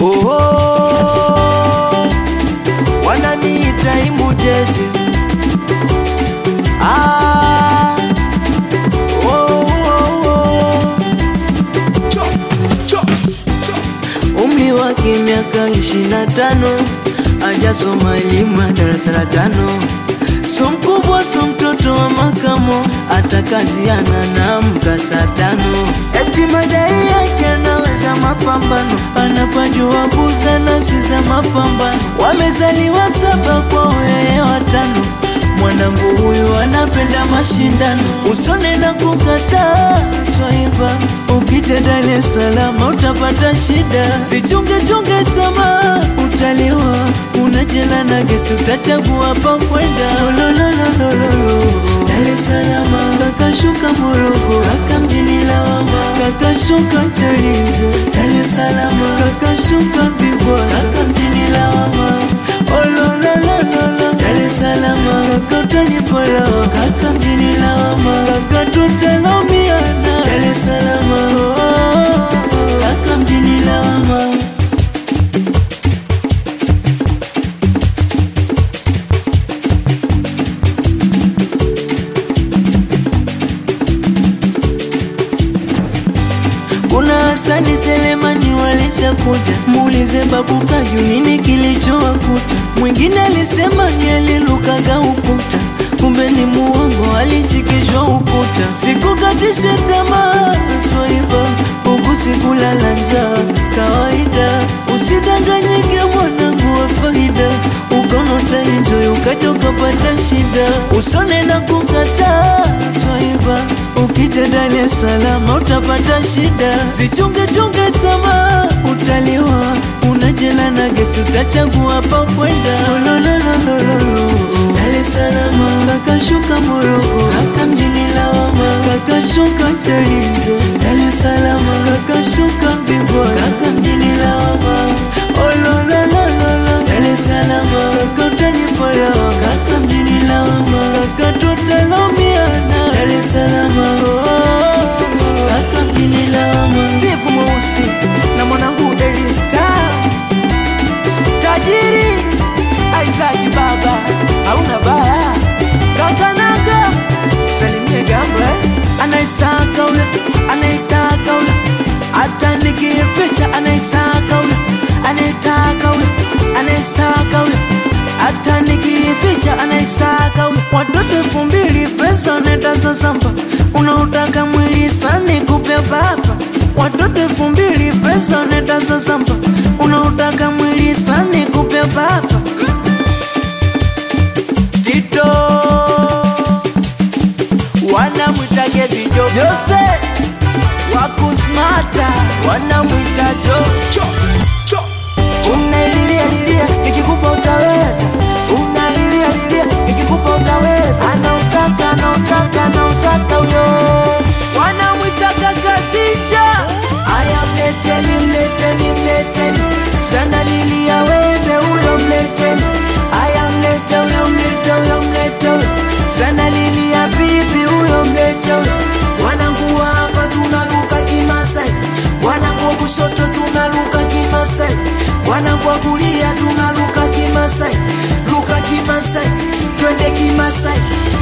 oh, oh. wananiita imujeje ah, oh, oh, oh. umri wake miaka ishirini na tano ajasoma elimu ya darasa la tano so mkubwa so mtoto wa makamo atakaziana na mkasa tano eti madai yake anaweza mapambano anapajua buza nafsi za mapambano wamezaliwa saba kwa yeye watano mwanangu huyu anapenda mashindano usone na kukataa swaiba ukija Dar es Salaam utapata shida sichunge chunge tamaa utaliwa unajela na gesi utachagua pa kwenda Lolololololo. Dar es Salaam kakashuka Morogoro kaka mjini lawama kakashuka Chalinze Dar es Salaam kakashuka Bigwa kaka mjini lawama Olololololo. Dar es Salaam kaka utanipola kaka mjini lawama kaka tutalaumiana Dar es Salaam oh, kaka mjini lawama kuna Hasani Selemani walishakuja, muulize babu Kaju nini kilichowakuta. Mwingine alisema ni alilukaga ukuta, kumbe ni muongo, alishikishwa ukuta. Sikukatishe tamaa swaiba, huku sikulala njaa kawaida. Usidanganyike mwanangu wa faida, ukono utaenjoy ukaja ukapata shida. Usone na kukataa swaiba, ukija Dar es Salaam utapata shida. Zichunge chunge tamaa, utaliwa unajela na gesi, utachagua pa kwenda. Lolololololo. Dar es Salaam kakashuka Morogoro, kaka mjini lawama, kakashuka Chalinze. Dar es Salaam kakashuka Bigwa, kaka mjini lawama. Olololololo. Dar es Salaam kaka utanipola, kaka mjini lawama, kaka tutalaumiana. Dar es Salaam oh, kaka mjini lawama. Steve Mweusi na mwanangu Daily Star tajiri Isaac baba hauna baya kakanaga salimie gamba anaisaka huyo anaitaka huyo hata nikificha anaisaka huyo anaitaka huyo anaisaka huyo hata nikificha anaisaka huyo watoto elfu mbili pesa netaza samba unautaka mwili sani kupe baba watoto elfu mbili pesa netaza samba unautaka mwili sani kupe baba Tito wanamwitage vijo Jose wakusmata wanamwita jo unalilia lilia nikikupa utaweza unalilia lilia nikikupa utaweza anautaka anautaka anautaka huyo wanamwitaka kazicha aya mleteni mleteni mleteni sana lilia wembe huyo mleteni aya mlete huyo mlete huyo mlete huyo sana lilia bibi huyo mlete huyo wanangu wa hapa tunaluka kimasai wanangu wa kushoto tunaluka kimasai wanangu wa kulia tunaluka kimasai luka kimasai twende kimasai